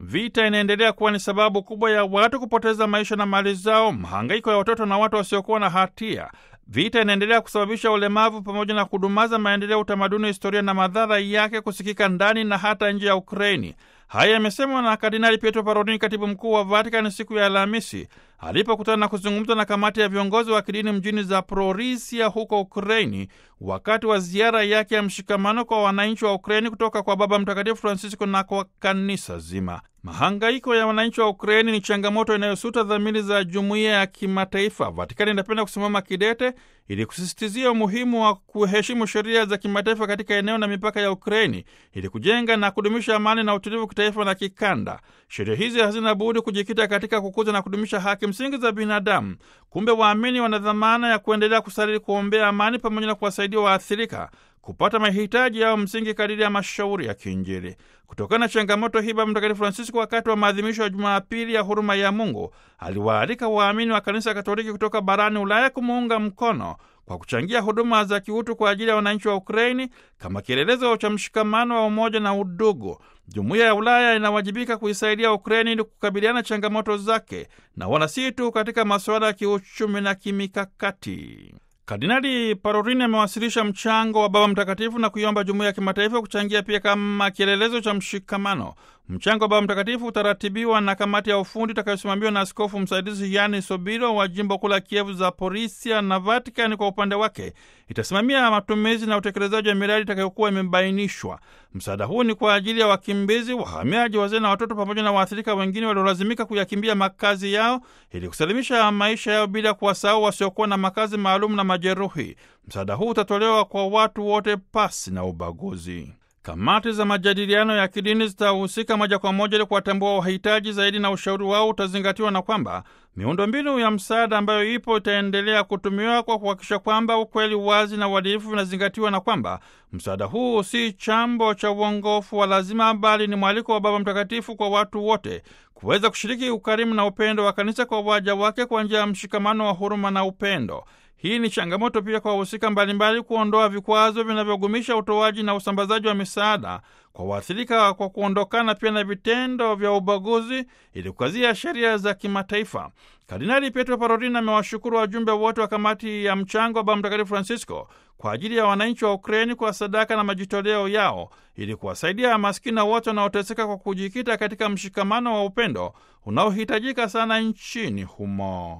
Vita inaendelea kuwa ni sababu kubwa ya watu kupoteza maisha na mali zao, mahangaiko ya watoto na watu wasiokuwa na hatia. Vita inaendelea kusababisha ulemavu pamoja na kudumaza maendeleo, utamaduni, historia na madhara yake kusikika ndani na hata nje ya Ukraini. Haya yamesemwa na Kardinali Pietro Parolin, katibu mkuu wa Vatikani, siku ya Alhamisi alipokutana na kuzungumza na kamati ya viongozi wa kidini mjini Zaporisia huko Ukraini, wakati wa ziara yake ya mshikamano kwa wananchi wa Ukraini kutoka kwa Baba Mtakatifu Francisco na kwa kanisa zima. Mahangaiko ya wananchi wa Ukraini ni changamoto inayosuta dhamiri za jumuiya ya kimataifa. Vatikani inapenda kusimama kidete ili kusisitizia umuhimu wa kuheshimu sheria za kimataifa katika eneo na mipaka ya Ukraini ili kujenga na kudumisha amani na utulivu kitaifa na kikanda. Sheria hizi hazina budi kujikita katika kukuza na kudumisha haki msingi za binadamu. Kumbe waamini wana dhamana ya kuendelea kusali, kuombea amani pamoja na kuwasaidia waathirika kupata mahitaji yao msingi kadiri ya mashauri ya kiinjili. Kutokana na changamoto hii, Baba Mtakatifu Francisco, wakati wa maadhimisho ya Jumapili ya huruma ya Mungu, aliwaalika waamini wa Kanisa Katoliki kutoka barani Ulaya kumuunga mkono kwa kuchangia huduma za kiutu kwa ajili ya wananchi wa Ukraini kama kielelezo cha mshikamano wa umoja na udugu. Jumuiya ya Ulaya inawajibika kuisaidia Ukraini ili kukabiliana changamoto zake na wala si tu katika masuala ya kiuchumi na kimikakati. Kardinali Parolin amewasilisha mchango wa Baba Mtakatifu na kuiomba jumuiya ya kimataifa kuchangia pia kama kielelezo cha mshikamano. Mchango wa Baba Mtakatifu utaratibiwa na kamati ya ufundi itakayosimamiwa na askofu msaidizi Yani Sobiro wa jimbo kuu la Kievu Zaporisia, na Vatikani kwa upande wake itasimamia matumizi na utekelezaji wa miradi itakayokuwa imebainishwa. Msaada huu ni kwa ajili ya wakimbizi, wahamiaji, wazee na watoto pamoja na waathirika wengine waliolazimika kuyakimbia makazi yao ili kusalimisha maisha yao bila kuwasahau wasiokuwa na makazi maalum na majeruhi. Msaada huu utatolewa kwa watu wote pasi na ubaguzi. Kamati za majadiliano ya kidini zitahusika moja kwa moja ili kuwatambua wahitaji zaidi, na ushauri wao utazingatiwa, na kwamba miundombinu ya msaada ambayo ipo itaendelea kutumiwa kwa kuhakikisha kwamba ukweli, wazi na uadilifu vinazingatiwa, na kwamba msaada huu si chambo cha uongofu wa lazima, bali ni mwaliko wa Baba Mtakatifu kwa watu wote kuweza kushiriki ukarimu na upendo wa kanisa kwa waja wake kwa njia ya mshikamano wa huruma na upendo. Hii ni changamoto pia kwa wahusika mbalimbali kuondoa vikwazo vinavyogumisha utoaji na usambazaji wa misaada kwa waathirika kwa kuondokana pia na vitendo vya ubaguzi ili kukazia sheria za kimataifa. Kardinali Pietro Parolin amewashukuru wajumbe wote wa kamati ya mchango wa Baba Mtakatifu Francisco kwa ajili ya wananchi wa Ukraini kwa sadaka na majitoleo yao ili kuwasaidia maskini wote wanaoteseka kwa kujikita katika mshikamano wa upendo unaohitajika sana nchini humo.